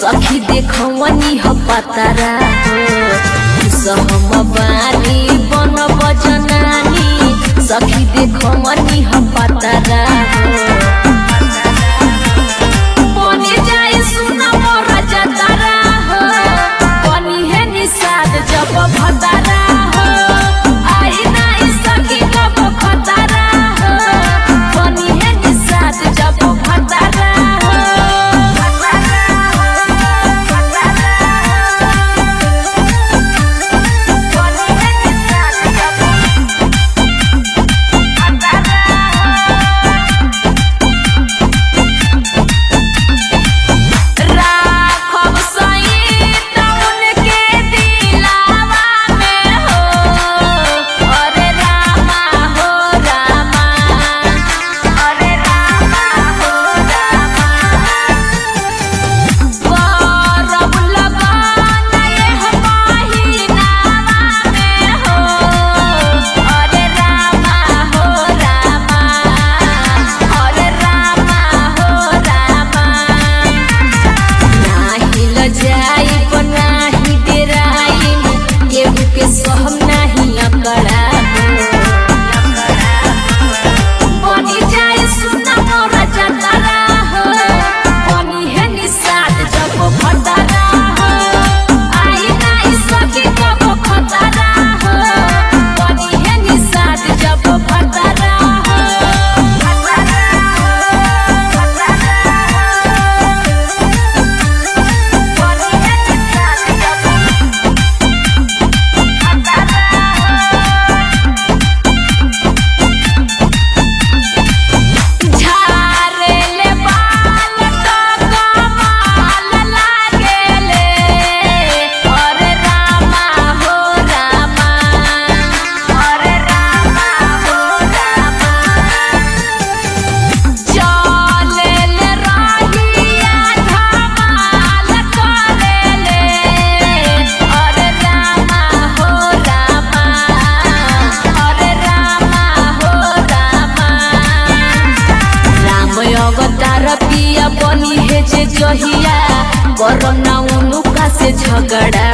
सखी देखवनी ह पतारा हो सहम बानी बन बजनानी सखी देखवनी ह पतारा हो बने जाए सुना मोर जतरा हो बनी है निषाद जब भतरा हो आई नाई सखी कब खतरा हो बनी है निषाद जब भतरा हो बनी है निषाद जब राखब सईत उनके दिलावा में हो अरे रामा हो रामा अरे रामा हो रामा करब लगन एह महिनावा में हो अरे रामा हो रामा अरे रामा हो रामा नाही लजाई बनाही डेराई केहू के सहम नाही अकड़ा बनी जाए सुना मोर जतरा हो बनी है निषाद जब भतरा हो आई नाई सखी कब खतरा हो बनी है निषाद जब भतरा हो झारेले बाल तो कमाल लागेले अरे रामा हो रामा अरे रामा हो रामा चलेले रहिया धमाल करेले अरे रामा हो रामा अरे रामा हो रामा राम अवतार पिया बनी है जे जहिया करना उनुका से झगड़ा